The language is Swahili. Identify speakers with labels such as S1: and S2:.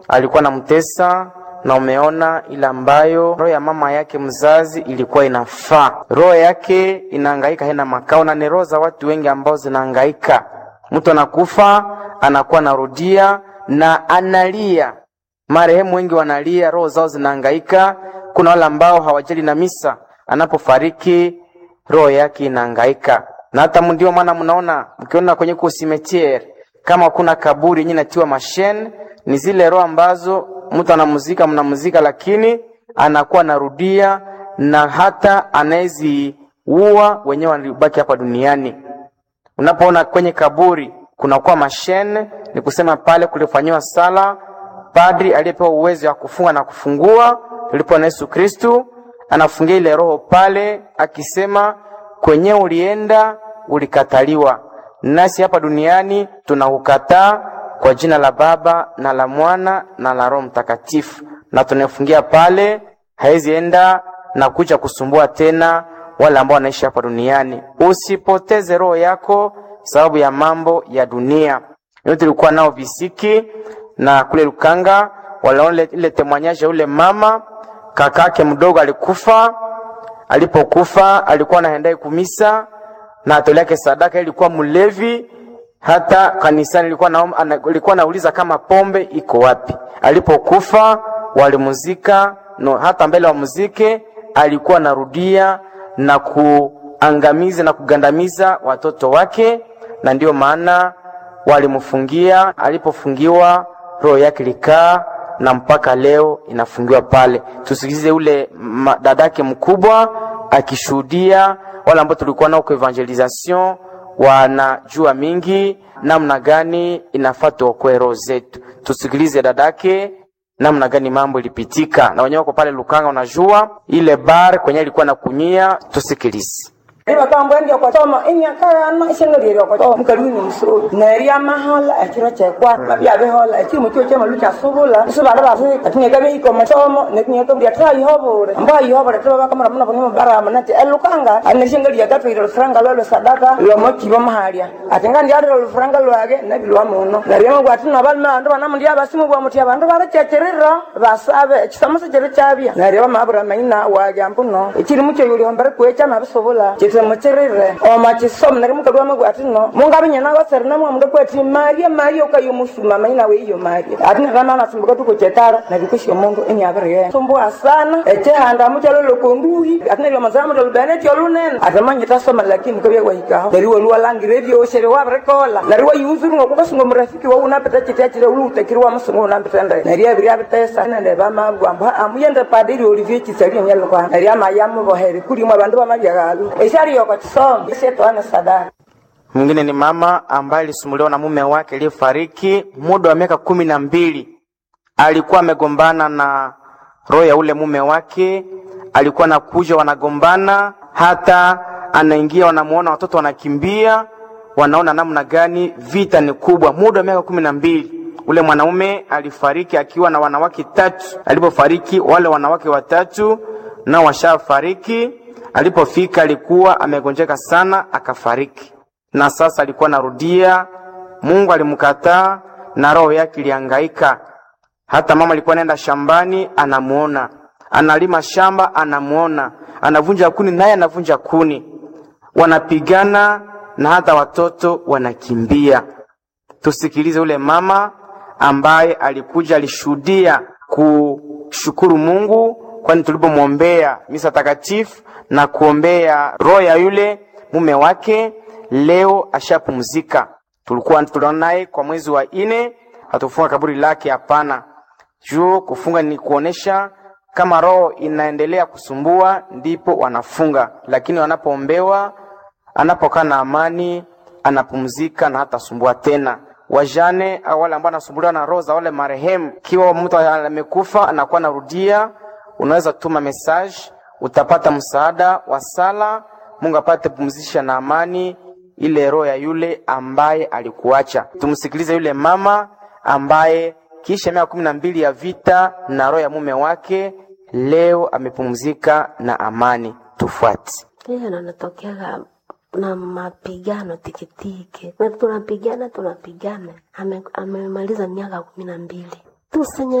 S1: alikuwa anamtesa na umeona ile ambayo roho ya mama yake mzazi ilikuwa inafaa. Roho yake inahangaika, haina makao, na ni roho za watu wengi ambao zinahangaika. Mtu anakufa anakuwa anarudia na analia, marehemu wengi wanalia, roho zao zinahangaika. Kuna wale ambao hawajali na misa, anapofariki roho yake inahangaika. Na hata ndio maana mnaona mkiona kwenye kusimetiere kama kuna kaburi yenyewe natiwa mashene, ni zile roho ambazo mtu anamuzika mnamuzika, lakini anakuwa anarudia na hata anaeziua wenyewe walibaki hapa duniani. Unapoona kwenye kaburi kunakuwa mashene, ni kusema pale kulifanyiwa sala padri aliyepewa uwezo wa kufunga na kufungua tulipo na Yesu Kristu, anafungia ile roho pale akisema, kwenye ulienda ulikataliwa, nasi hapa duniani tunakukataa kwa jina la Baba na la Mwana na la Roho Mtakatifu, na tunafungia pale, haizi enda na kuja kusumbua tena wale ambao wanaishi hapa duniani. Usipoteze roho yako sababu ya mambo ya dunia. Leo tulikuwa nao visiki na kule Lukanga walaona ile temwanyaje, ule mama kakake mdogo alikufa. Alipokufa alikuwa anaendai kumisa na atoleke sadaka, ilikuwa mlevi hata kanisani ilikuwa na, ilikuwa nauliza kama pombe iko wapi. Alipokufa walimuzika no, hata mbele wa muzike alikuwa narudia na kuangamiza na kugandamiza watoto wake, na ndiyo maana walimfungia. Alipofungiwa roho yake likaa na mpaka leo inafungiwa pale. Tusikize ule dadake mkubwa akishuhudia, wale ambao tulikuwa nao kwa evangelisation wanajua mingi namna gani inafaa tuokoe roho zetu. Tusikilize dadake namna gani mambo ilipitika, na wenyewe wako pale Lukanga, unajua ile bar kwenye ilikuwa na kunyia. Tusikilize
S2: ibakambwendia kwatoma inyakagana isengelierio kwato mukalwini musuru neria mahala ekiro kyekwa mabyabehola ekiri mukio kyamalu kyasubula isubanda basi atinyeka beiko matomo netinyeka buli atra ihobule mba ihobule tiba bakamara muna bani mubarama nati elukanga anesengelia gatwire lufranga lwelwe sadaka lwomokibo mahalia atinga ndiarire lufranga lwage nabilwa muno neria gwati nabalime bandu banamundi abasimu bwa muti abandu barakyekirira basabe ekisamusi kiri kyabya neria bamabura maina wage ampuno ekiri mukyo yuliombere kwecha nabisubula muchirire oma chisomo nari mukalwa magwati no mungabinyana gosere na mwamuga kwati maria maria ukayo musuma maina we iyo maria ati ngana na sumbuka tuko chetara na bikushyo mungu eni abere sumbua sana eche handa muchalo lokonduhi ati nari mazama ndo bene tyo lunen ati manye tasoma lakini mukabya wahika nari wo lwa langire byo oshere wa brekola nari wa yuzuru ngo kukasungo murafiki wa unapeta chiti achire ulu utekirwa musungo unampetenda nari abiri abitesa nende bama gwamba amuyende padiri olivier chisari nyalo kwa nari amayamu bohere kuri mwa bandu bamabyagalu esari yoko chisombe setwana sadaka
S1: mwingine ni mama ambaye alisumbuliwa na mume wake aliyefariki muda wa miaka kumi na mbili. Alikuwa amegombana na roho ya ule mume wake, alikuwa anakuja, wanagombana, hata anaingia, wanamuona watoto wanakimbia, wanaona namna gani vita ni kubwa. Muda wa miaka kumi na mbili ule mwanaume alifariki akiwa na wanawake tatu. Alipofariki wale wanawake watatu nao washafariki. Alipofika alikuwa amegonjeka sana, akafariki na sasa alikuwa narudia. Mungu alimkataa na roho yake ilihangaika. Hata mama alikuwa anaenda shambani, anamuona analima shamba, anamuona anavunja kuni, naye anavunja kuni, wanapigana na hata watoto wanakimbia. Tusikilize ule mama ambaye alikuja, alishuhudia kushukuru Mungu, kwani tulipomwombea misa takatifu na kuombea roho ya yule mume wake leo ashapumzika. Tulikuwa tuliona naye kwa mwezi wa ine, hatufunga kaburi lake, hapana. Juu kufunga ni kuonesha kama roho inaendelea kusumbua, ndipo wanafunga, lakini wanapoombewa, anapokaa na amani, anapumzika na hatasumbua tena. Wajane au wale ambao wanasumbuliwa na roho za wale marehemu, kiwa mtu amekufa anakuwa narudia, unaweza tuma message, utapata msaada wa sala, Mungu apate pumzisha na amani ile roho ya yule ambaye alikuacha. Tumsikilize yule mama ambaye kisha miaka kumi na mbili ya vita na roho ya mume wake leo amepumzika na amani. Tufuate.
S3: Hiyo nanatokeaga na mapigano tikitiki, na tunapigana tunapigana. Ame- amemaliza miaka kumi na mbili tusenye